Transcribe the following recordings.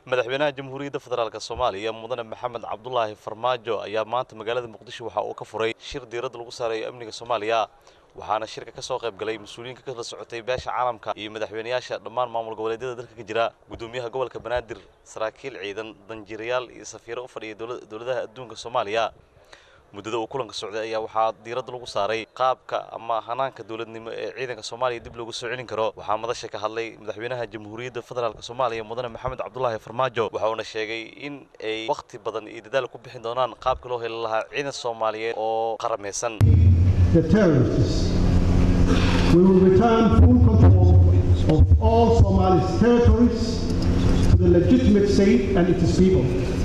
madaxweynaha jamhuuriyadda federaalk soomaaliya mudane maxamed cabdulaahi farmaajo ayaa maanta magaalada muqdisho waxa uu ka furay shir diiradda lagu saarayo amniga soomaaliya waxaana shirka ka soo qayb galay mas-uuliyiinka ka kala socotay beesha caalamka iyo madaxweynayaasha dhammaan maamul goboleedyada dalka ka jira gudoomiyaha gobolka banaadir saraakiil ciidan danjiirayaal iyo safiiro u fadhiya dowladaha adduunka soomaaliya muddada uu kulanka socday ayaa waxaa diiradda lagu saaray qaabka ama hanaanka dowladnimo ee ciidanka soomaaliya dib loogu soo celin karo waxaa madasha ka hadlay madaxweynaha jamhuuriyadda federaalk soomaaliya mudane maxamed cabdulaahi farmaajo waxa uuna sheegay in ay wakhti badan iyo dadaal ku bixin doonaan qaabka loo heli lahaa ciidan soomaaliyeed oo qarameysan the terrorists. We will return full control of all Somali's territories to the legitimate state and its people.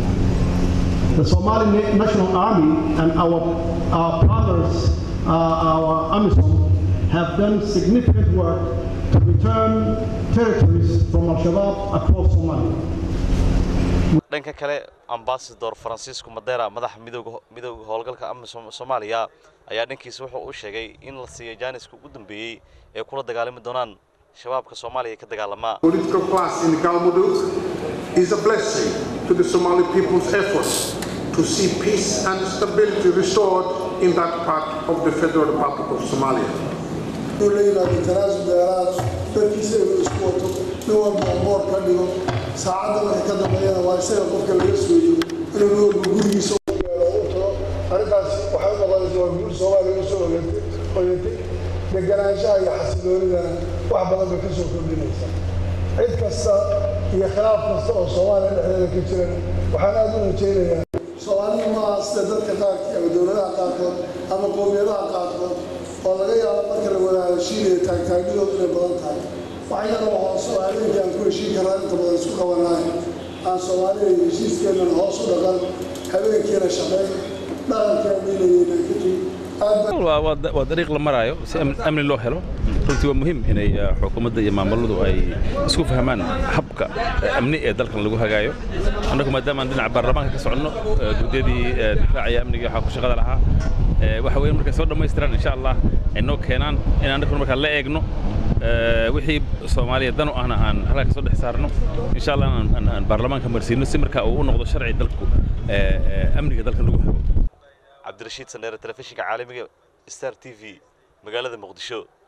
The Somali Na- National Army and our, our partners, uh, our AMISOM, have done significant work to return territories from Al-Shabaab across Somalia. dhanka kale ambasador francisco madera madaxa midooga midooda howlgalka amisom soomaaliya ayaa dhankiisa wuxuu u sheegay in la siiyo jaaniska ugu dambeeyey ee kula dagaalami doonaan shabaabka soomaaliya ka dagaalama political class in Galmudug is a blessing to the Somali people's efforts to see peace and stability restored in that part of the Federal Republic of Somalia. inuu la yimaado tanaasub dheeraad dadkiisa inuu isku wato nin walba oo moor ka dhigo saacadda marka ka dambeeyana waa isaga qofka laga sooyo inuu nin walba gurigiisa u gaaro u tago arrintaas waxay u noqonaysa waa guur soomaaliya usoo ogatay oyatay deganaanshaha iyo xasiloonidana wax badan bay ka soo kordhinaysaa cid kasta iyo khilaaf kasta oo soomaaliya dhexdeeda ka jirana waxaan aad u rajaynayaa soomaalidu maaha sida dadka qaarkii ama dowladaha qaarkood ama qowmiyadaha qaarkood oo laga yaabo marka la wada heshiinaya taagtaagnidoodu inay badan tahay waxayana waa hoos oo habeenkii aan ku heshiin karnaa inta badan isku qabanahay aan soomaalida iyo heshiiskeennan hoos u dhaqan habeenkiina shaqeyn dhaqankeennaynaynaan ka tegin aad baan waa waa- waa dariiq la maraayo si amni- amni loo helo runtii waa muhiim inay uh, xukuumadda iyo maamuladu ay isku fahmaan habka uh, amni ee dalkan lagu hagaayo annagu maadaama aan dhinaca baarlamaanka ka soconno uh, guddiyadii uh, difaaca iyo amniga waxaa ku shaqada lahaa uh, waxa weeye markay soo dhammaystiraan insha allah ay noo keenaan in annaguna markaa la eegno uh, wixii soomaaliya dan u ahna aan halkaa ka soo dhex saarno insha allah aan- aan aan baarlamaanka marsiino si markaa uu u noqdo sharci dalku uh, uh, amniga dalkan lagu hago cabdirashiid sandheere telefishinka caalamiga star t v magaalada muqdisho